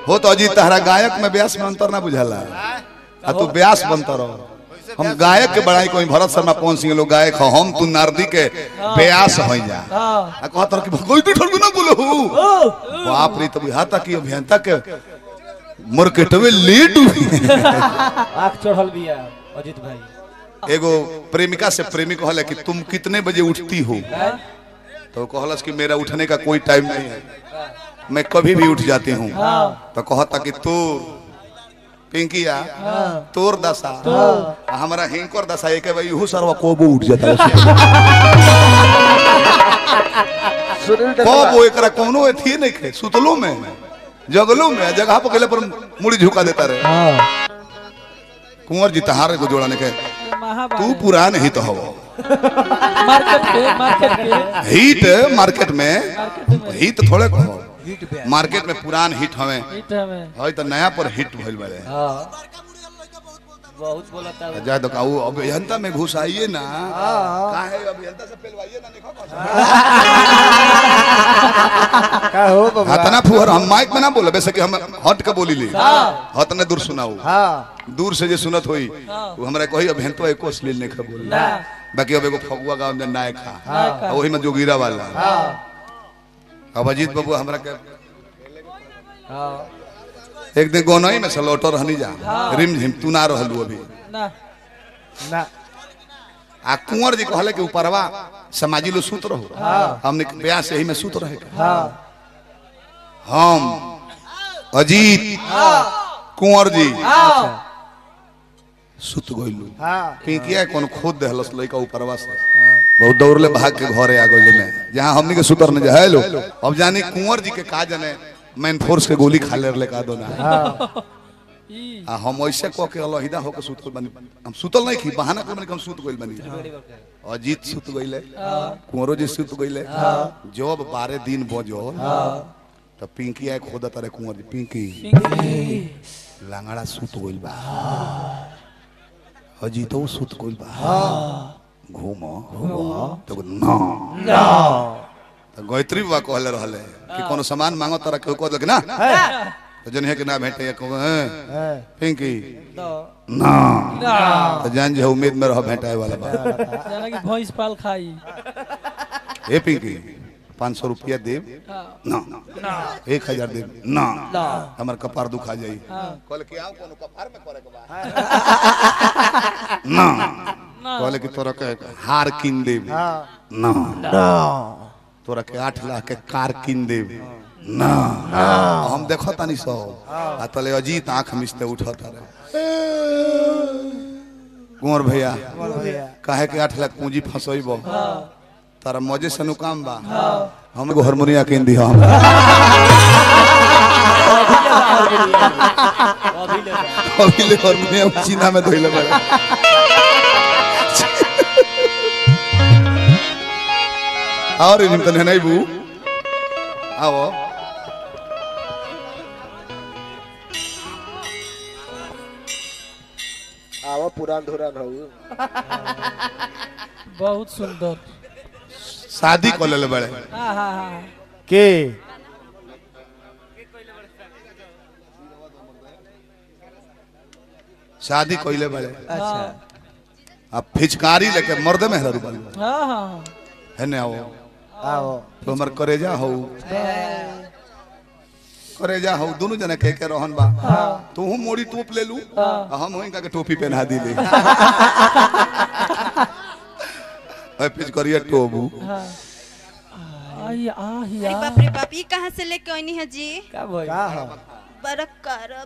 हो तो अजी तहरा गायक में ब्यास में अंतर ना बुझाला आ तू ब्यास बनता रहो हम गायक के बड़ाई कोई भरत शर्मा कौन सिंह लोग गायक हो हम तू नारदी के ब्यास हो जा हाँ आ कहत रह कि कोई तो ठरगु ना बोलो बाप रे तो बुझाता कि अभियंता के मार्केटवे लेट हुई आँख चढ़ल बिया अजीत भाई एगो प्रेमिका से प्रेमी कहले कि तुम कितने बजे उठती हो हैं? तो कहलस कि मेरा उठने का कोई टाइम नहीं है मैं कभी भी उठ जाती हूँ हाँ तो कहता कि तू पिंकिया तोर दशा आ हमारा हिंकर दशा एक है भाई इहू सरवा कोबो उठ जाता है सुनील कोबो एकरा कोनो एथी नहीं खे सुतलो में जगलो में जगह पर गेले पर मुड़ी झुका देता रहे हाँ कुंवर जी तहारे को जोड़ाने के महाबा तू पुरान हित हो मार्केट के मार्केट के हिट मार्केट में मार्केट में हिट थोड़े कहो हिट पे मार्केट में पुरान हिट हवे हिट हमें हई तो नया पर हिट भइल बारे हाँ बहुत बोला था जा तो काऊ अभियंता में घुसाइए ना काहे अभियंता से पेलवाइए ना देखो का हो बाबा हतना फुहर हम माइक में ना बोले वैसे कि हम हट के बोली ली हाँ। हतने दूर सुनाऊ हाँ दूर से जे सुनत होई हाँ। वो हमरा कही अभियंता एको अश्लील नहीं खा बोली ना बाकी अब एगो फगुआ गांव में नायक खा नायक आ वही में जोगीरा वाला हाँ अब अजीत बाबू हमरा के हाँ एक दिन गोनई में से लौटर रहनी जा रिम झिम तू ना रहलू अभी ना ना आ कुंवर जी कहले कि ऊपरवा समाजी लो सूत रहो हमने ब्याह से ही में सूत रहे हाँ हम अजीत कुंवर जी हाँ सुत गइलू हाँ पिंकिया कौन खोद देहलस लइका ऊपरवा से बहुत दौड़ले भाग के घरे आ गइले में जहां हमनी के सुतर न जाए लो अब जानी कुंवर जी के का जाने मैन फोर्स के गोली खा ले का दो ना ई आ हम ऐसे कह के अलहिदा होके सुत गइल बानी हम सुतल नहीं खी बहाना कर हम सुत गइल बानी अजीत सुत गइले कुंवरो जी सुत गइले जब बारह दिन बजो तो पिंकी आए खोदा तारे कुंवर जी पिंकी लांगड़ा सुत गइल बा अजीतो सुत गइल बा घूम तो ना तो गायत्री बाबा कहले रहले कि कोनो सामान मांगो तारा केहू कह देलक ना तो जन है कि ना भेटे या कहू हैं हाँ पिंकी तो ना ना तो जान जे उम्मीद में रह भेटाए वाला बा जाना कि भैंस पाल खाई ए पिंकी पाँच सौ रुपया देव हाँ ना एक हजार देव ना ना हमार कपार दुखा जाई हाँ कहले कि आओ कोनो कपार में करे के बा ना ना कहले कि तोरा के हार किन देव हाँ ना ना तोरा के आठ लाख के कार किन देव ना हम देखो तानी सो आ तले अजीत आंख मिचते उठत रहे कुंवर भैया भैया काहे के आठ लाख पूंजी फंसइबो तारा मजे से नु काम बा हम एगो हारमोनिया किन दी हम अभी ले अभी ले हारमोनिया चीना में धोइले बड़े और इन तने नहीं बू आओ आवा पुरान धुरान हो बहुत सुंदर शादी कर ले बड़े हाँ हाँ हाँ के शादी कइले बड़े अच्छा अब फिचकारी लेके मर्दे में हरू बन हाँ हाँ है ने आओ आओ तो हमर करेजा हो करेजा हो दोनों जने कह के रहन बा तू हम मोड़ी टोप ले लू आ हम होइका के टोपी पहना दी ले अरे पिचकरिया टोबू हाँ आई आ अरे या बाप रे बाप ये कहाँ से लेके आनी है जी का भाई का हो बरक करक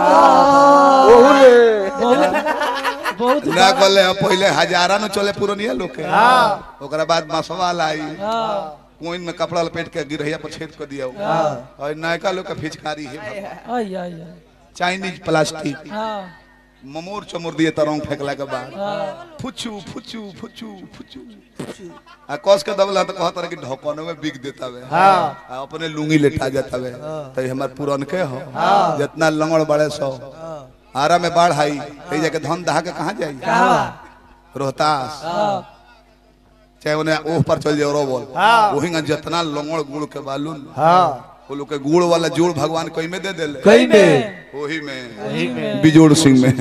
ओहुले बहुत बहुत ना कहले हम पहले हजारा न चले पुरनिया लोग के हाँ ओकरा बाद मसवा लाई हाँ कोइन में कपड़ा लपेट के गिरहिया पर छेद कर दिया और नयका लोग का फिचकारी है आई आई आई चाइनीज प्लास्टिक हाँ ममोर चमोर दिए तरंग फेंकला के बाद हाँ फुचू फुचू फुचू फुचू आ कस के दबला तो कहत रहे कि ढकनो में बिक देता वे हाँ आ अपने लुंगी लेटा जाता वे तो हमार पुरन के हो जितना लंगड़ बड़े सो आरा में बाढ़ आई ते जाके धन दहा के कहाँ जाई रोहतास हाँ चाहे उन्हें ओह पर चल जाओ रो बोल हाँ। वही जितना लंगड़ गुड़ के बालू हाँ वो लोग के गुड़ वाला जोड़ भगवान कई में दे देले कहीं में वही में वही में बिजोड़ सिंह में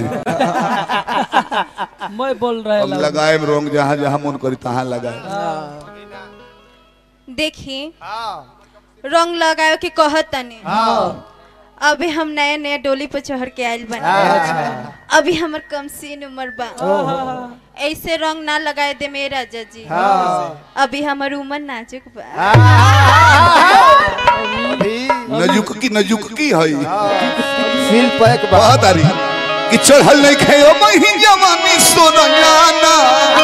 मैं बोल रहा हम लगाए रोंग जहाँ जहाँ मन करी तहाँ लगाए देखी रंग लगायो के कहत तनी अभी हम नया नया डोली पर चढ़ के आइल बना अभी हमर कम सीन उम्र बा ऐसे रंग ना लगाए दे मेरा राजा जी अभी हमर उम्र नाजुक बा अभी नजुक की नजुक की है सील पैक बा बहुत आरी कि चढ़ल नहीं खेयो मही जवानी सोना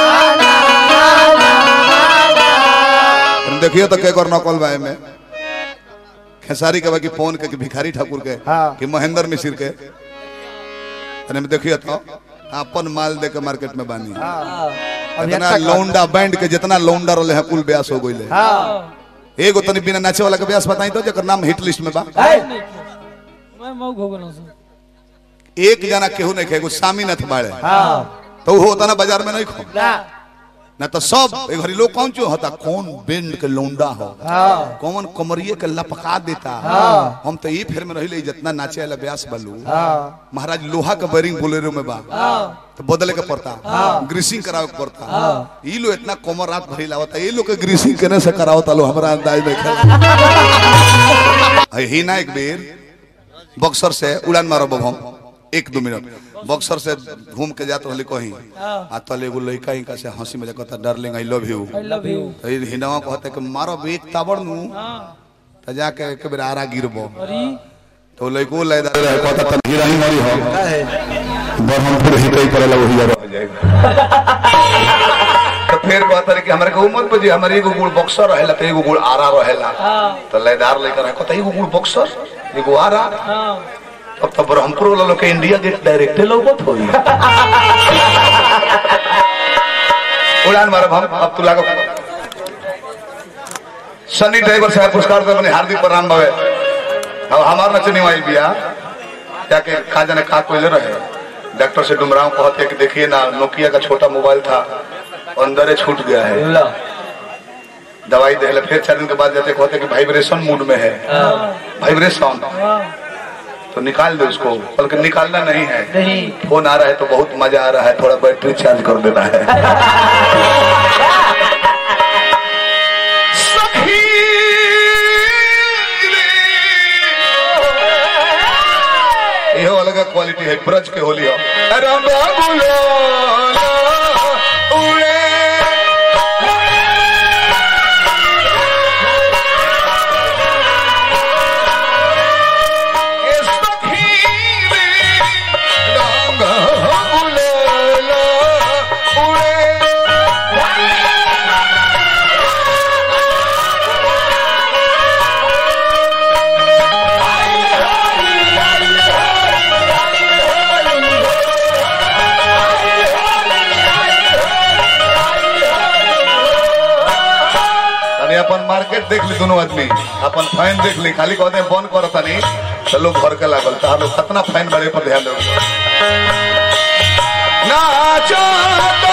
देखिए तो के कर नकल बा में खेसारी के बाकी फोन के कि भिखारी ठाकुर के हाँ। कि महेंद्र मिश्र के अरे में देखिए तो अपन माल दे के मार्केट में बानी इतना लौंडा बैंड के जितना लौंडा रहे हैं कुल ब्यास हो गइले एगो तनी बिना नाचे वाला के ब्यास बताई तो जेकर नाम हिट लिस्ट में बा मैं मऊ घोगना से एक जना केहू नहीं खेगो सामीनाथ बाड़े तो वो होता ना बाजार में नहीं खो ना तो सब ए घरी लोग कौन चो होता कौन बैंड के लौंडा हो कौन कमरिए के लपका देता हम तो ये फिर में रही जितना नाचे वाला ब्यास बलू महाराज लोहा का बैरिंग बोलेरो में बा तो बदले के पड़ता ग्रीसिंग करावे के पड़ता ई लो इतना कमर रात भरी लावता ये लोग के ग्रीसिंग केने से करावता लो हमरा अंदाज नहीं खेल ही ना एक बेर बक्सर से उड़ान मारो हम एक दो मिनट बक्सर से घूम के जात रहली कहीं आ तले एगो लड़का इनका से हंसी मजाक कहता darling I love you I love you तो ये हिंदवा कहता कि मारो एक ताबड़ नु तो जाके एक बेर आरा गिरबो अरे तो लड़को लयदार रहे कहता तन हीरा ही मारी हो बरहमपुर ही कई करे वही रह जाएगा तो फिर कहता रहे कि हमरा के उम्र पे जी हमारे एगो गुड़ बक्सर रहेला तो एगो गुड़ आरा रहेला तो लयदार लेकर रहे कहता एगो गुड़ बक्सर एगो आरा हाँ अब तो ब्रह्मपुर वाला लोग के इंडिया गेट डायरेक्टे लोगत होई उड़ान मारब हम अब तू लागो सनी ड्राइवर साहब पुरस्कार दे बने हार्दिक प्रणाम बावे अब हमार नचनी वाइल बिया जाके का जाने का कोइले रहे डॉक्टर से डुमराव कहते कि देखिए ना नोकिया का छोटा मोबाइल था अंदर ही छूट गया है दवाई दे फिर चार दिन के बाद जाते कहते कि वाइब्रेशन मूड में है वाइब्रेशन तो निकाल दो उसको बल्कि निकालना नहीं है नहीं फोन आ रहा है तो बहुत मजा आ रहा है थोड़ा बैटरी चार्ज कर देना है सखी रे। इहो अलग क्वालिटी है ब्रज के होली हो राम बाबुलो उड़े ए सखी रे, राम बाबुलो उड़े अरे अपन मार्केट देख ली दोनों आदमी अपन फाइन देख ली खाली कहते हैं बंद करो तनी तो लोग घर के लागल तो लोग कितना फाइन बड़े पर ध्यान दो नाचो